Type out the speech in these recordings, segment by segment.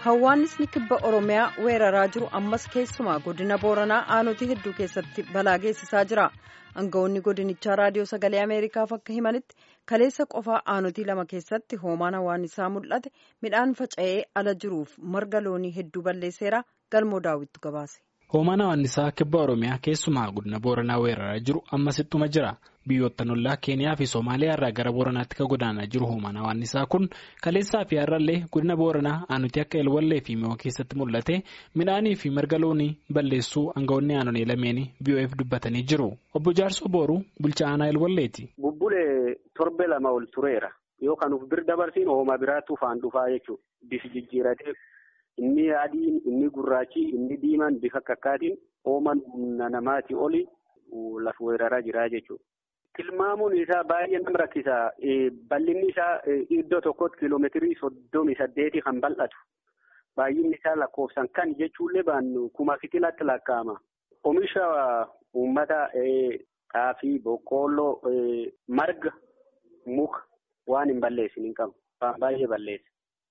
Hawwaannisni kibba Oromiyaa weeraraa jiru ammas keessumaa godina Booranaa aanutii hedduu keessatti balaa geessisaa jira. Aangawoonni godinichaa raadiyoo sagalee Ameerikaaf akka himanitti kaleessa qofaa aanutii lama keessatti hoomaan hawwaannisaa mul'ate midhaan faca'ee ala jiruuf marga loonii hedduu balleesseera galmoo daawwittu gabaase. Hoomaan hawwaannisaa kibba Oromiyaa keessumaa godina Booranaa weeraraa jiru ammas ittuma jira. Biyyoottan ollaa Keeniyaa fi Somaaliyaa irraa gara Booranaatti kan godaanaa jiru hoomaan hawwaannisaa kun kaleessaa fi har'allee godina Booranaa aanutii akka Elwallee fi Mi'oo keessatti mul'ate midhaanii fi marga loonii balleessuu aangawoonni aanolee lameenii BOF dubbatanii jiru. Obbo Jaarsoo Booruu bulchaa aanaa Elwalleeti. Bubbulee torbe lama ol tureera. Yoo kan uf bir dabarsiin hooma biraatti ufaan dhufaa jechuudha. Bifi jijjiiratee inni adiin, inni gurraachi, inni diimaan bifa kakkaatiin hooman humna namaatii oli lafa weeraraa jira jechuudha. Tilmaamuun isaa baay'ee nama rakkisa. Bal'inni isaa iddoo tokkotti kiiloomeetirii soddomii saddeeti kan bal'atu. Baay'inni isaa lakkoofsan kan jechuullee baannu kuma fitilaatti lakkaa'ama. Oomisha uummata xaafii, boqqoolloo, marga, muka waan hin balleessin hin qabu. Baay'ee balleessa.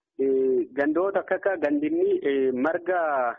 Gandoota akka akka gandinni marga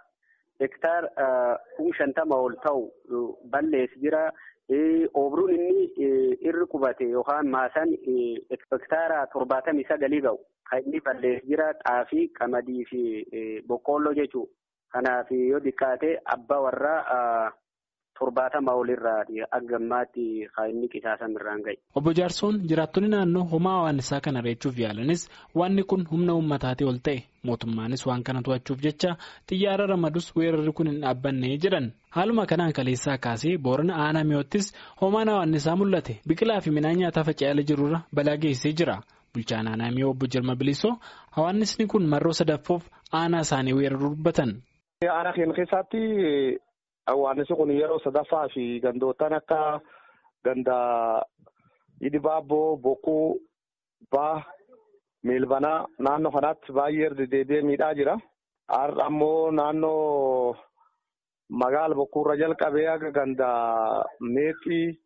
hektaar kum shantama ol ta'u balleessi jira. Oobruun inni irri qubate yookaan maasaan hektaara torbaatamii sagalii ga'u kan inni balleessi jira xaafii, qamadii fi boqqoolloo jechuudha. Kanaaf yoo xiqqaate abbaa warraa torbaatama olirraa akka ammaatti kan inni qisaasan irraan ga'e. Obbo Jaarsoon jiraattonni naannoo homaa hawwaannisaa kana reechuuf yaalanis wanni kun humna uummataatii ol ta'e mootummaanis waan kana to'achuuf jecha xiyyaara ramadus weerarri kun hin dhaabbanne jedhan. Haaluma kanaan kaleessaa kaasee boorana aanaa mi'oottis homaan hawwaannisaa mul'ate biqilaa fi midhaan nyaataa faca'ee jirurra balaa geessee jira. Bulchaan aanaa mi'oo obbo Jirma Bilisoo hawwaannisni kun marroo sadaffoof aanaa isaanii weeraruu dubbatan. Aanaa keenya keessatti hawwaannisni kun yeroo sadaffaa fi gandootaan akka ganda Idibaabboo, Bokkuu, Baa, Meelbanaa naannoo kanaatti baay'ee deddeebi'ee miidhaa jira. Har'a ammoo naannoo magaala bokkuurra jalqabee akka ganda meexxii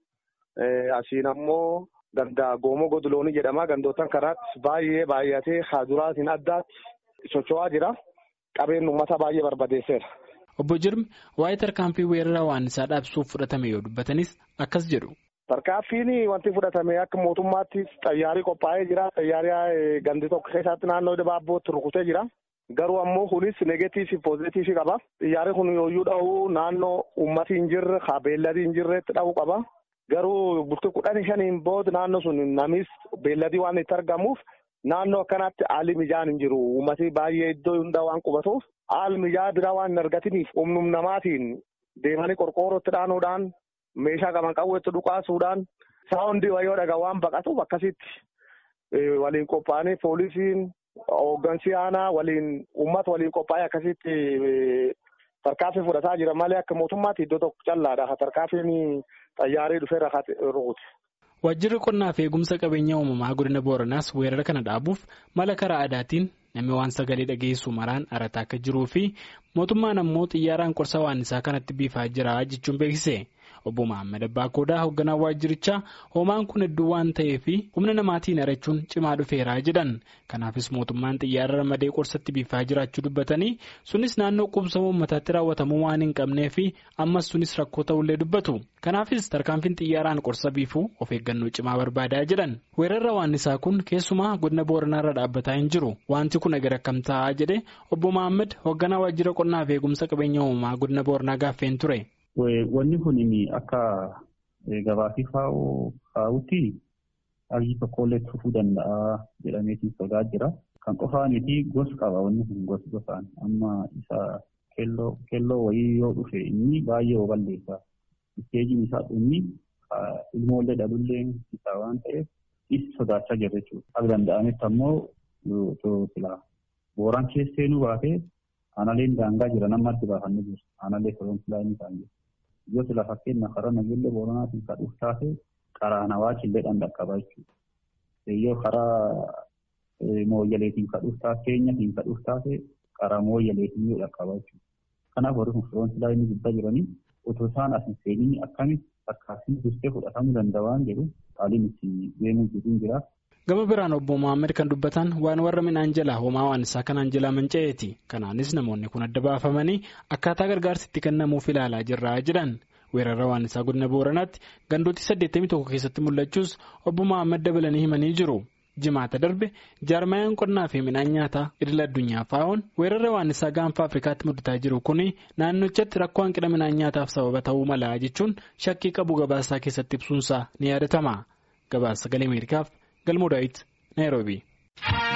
asiin ammoo ganda goomoo godoloonii jedhama. Gandootaan kanaatti baay'ee baay'atee haaduraatiin addaatti socho'aa jira. Qabeen uummata baay'ee barbadeesseera. Obbo Jirmi waa'ee tarkaanfii weerara hawwaannisaa dhaabsuuf fudhatame yoo dubbatanis akkas jedhu. Tarkaanfiin wanti fudhatame akka mootummaatti xayyaarii qophaa'ee jira. Xayyaarii gandi tokko keessatti naannoo Idibaabbootti rukutee jira. Garuu ammoo kunis neegatiivii fi poozitiivii qaba. Xiyyaarri kun yooyyuu dha'u naannoo uummati hin jirre haa beelladii hin jirretti dha'uu qaba. Garuu bultii kudhanii shaniin booda naannoo sun namis beelladii waan itti argamuuf naannoo akkanaatti haalli mijaan hin jiru. Uummati baay'ee iddoo hundaa waan qubatuuf haalli mijaa biraa waan hin argatiniif humnum namaatiin deemanii qorqoorrootti dhaanuudhaan meeshaa qaban qawweetti dhukaasuudhaan saawundii wayyoo dhagaa waan baqatuuf akkasitti waliin qophaa'anii poolisiin. Hooggansi aanaa waliin uummata waliin qophaa'ee akkasitti tarkaanfii fudhataa jira malee akka mootummaatti iddoo tokko callaadha. Tarkaanfiin xayyaarii dhufeera rukute. Waajjirri qonnaa fi eegumsa qabeenya uumamaa godina Booranaas weerara kana dhaabuuf mala karaa aadaatiin namni waan sagalee dhageessu maraan arataa akka jiruu fi mootummaan ammoo xiyyaaraan qorsa hawwaannisaa kanatti biifaa jira jechuun beeksise. Obbo Mahammad Abbaa Koodaa hoogganaa waajjirichaa hoomaan kun hedduu waan ta'eef humna namaatiin arachuun cimaa dhufeeraa jedhan. Kanaafis mootummaan xiyyaara ramadee qorsatti biifaa jiraachuu dubbatanii sunis naannoo qubsama uummataatti raawwatamuu waan hin qabnee fi ammas sunis rakkoo ta'ullee dubbatu. Kanaafis tarkaanfiin xiyyaaraan qorsa biifuu of eeggannoo cimaa barbaadaa jedhan. Weerarra hawwaannisaa kun keessumaa godina Booranaarra dhaabbataa hin jiru. Wanti kun agar akkam ta'aa jedhe obbo Mahammad hoogganaa waajjira qonnaa fi eegumsa qabeenya uumamaa godina Booranaa gaaffeen ture. Wanni kun akka gabaasii kaa'utti haalli tokkollee dhufuu danda'a jedhameetiin sodaa jira. Kan qofaaniiti gos qaba wanni kun gos gosaan amma isa keelloo wayii yoo dhufe inni baay'ee balleessa. Isteejiin isaa dhumni ilmoollee dhalullee isaa waan ta'eef isa sodaachaa jirra jechuudha. Akka danda'ametti ammoo silaa booraan keesseenuu baatee aanaleen daangaa jira nama adda baafannee jiru. Aanalee soroon silaa inni isaan jiru. Yoo sila fakkeenya karaa nageenya booranaatiin kan dhufu taate karaa nawaachillee dhaqqaba jechuudha. Yoo karaa mooyyaleetiin kan dhufu taate keenyatiin kan dhufu taate karaa mooyyaleetiin yoo dhaqqaba jechuudha. Kanaaf warri kun firoon silaa inni gubbaa jiranii otoo isaan as hin seeniin akkamitti akkaatiin dursee fudhatamuu danda'a waan jedhu haaliin itti deemuu jiru jira. gama biraan obbo Mohaammed kan dubbatan waan warra midhaan jalaa homaa waan isaa kanaan jalaa manca'eeti kanaanis namoonni kun adda baafamanii akkaataa gargaarsi itti kennamuuf ilaalaa jirra jedhan weerara waan isaa godina booranaatti gandootii 81 keessatti mul'achuus obbo Mohaammed dabalanii himanii jiru. jimaata darbe jaarmayaan qonnaa fi midhaan nyaataa idil addunyaa faa'oon weerara waan isaa gaanfa afrikaatti mudataa jiru kun naannochatti rakkoo hanqina midhaan nyaataaf sababa ta'uu mala jechuun shakkii qabu gabaasaa keessatti ibsuunsaa ni yaadatama gabaasa sagalee ameerikaaf galmoo daawit naayiroobii.